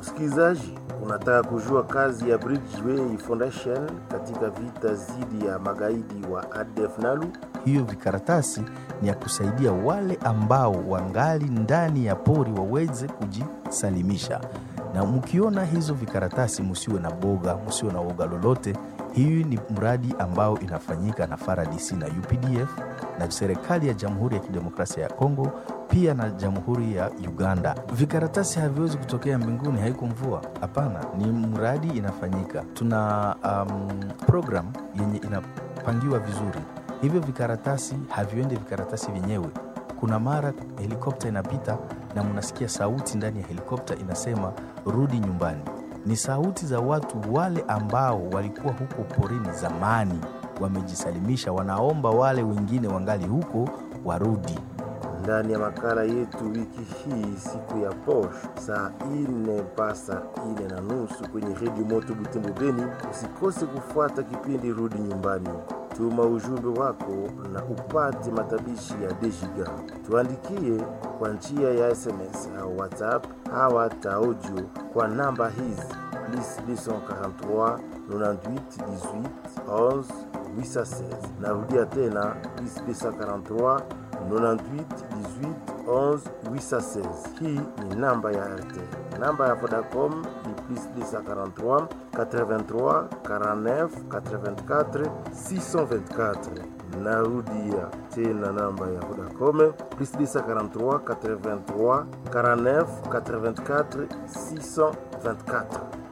Msikilizaji, unataka kujua kazi ya Bridgeway Foundation katika vita dhidi ya magaidi wa ADF NALU? Hiyo vikaratasi ni ya kusaidia wale ambao wangali ndani ya pori waweze kujisalimisha, na mkiona hizo vikaratasi musiwe na boga, musiwe na woga lolote. Hii ni mradi ambao inafanyika na FARDC na UPDF na serikali ya Jamhuri ya Kidemokrasia ya Kongo pia na Jamhuri ya Uganda. Vikaratasi haviwezi kutokea mbinguni, haiko mvua. Hapana, ni mradi inafanyika. Tuna um, program yenye inapangiwa vizuri. Hivyo vikaratasi haviendi vikaratasi vyenyewe. Kuna mara helikopta inapita na mnasikia sauti ndani ya helikopta inasema rudi nyumbani. Ni sauti za watu wale ambao walikuwa huko porini zamani, wamejisalimisha, wanaomba wale wengine wangali huko warudi. Ndani ya makala yetu wiki hii, siku ya posho, saa ine mpaka saa ine na nusu kwenye redio Moto Butembo Beni. Usikose kufuata kipindi Rudi Nyumbani. Tuma ujumbe wako na upate matabishi ya Dejiga. Tuandikie kwa njia ya SMS au WhatsApp au hata audio kwa namba hizi plus 243 98 18 11 816. Narudia tena plus 243 98 18 11 816. Hii ni namba ya RTL. Namba ya Vodacom ni plus 243 83 49 84 624. Narudia tena namba ya Vodacom plus 243 83 49 84 624.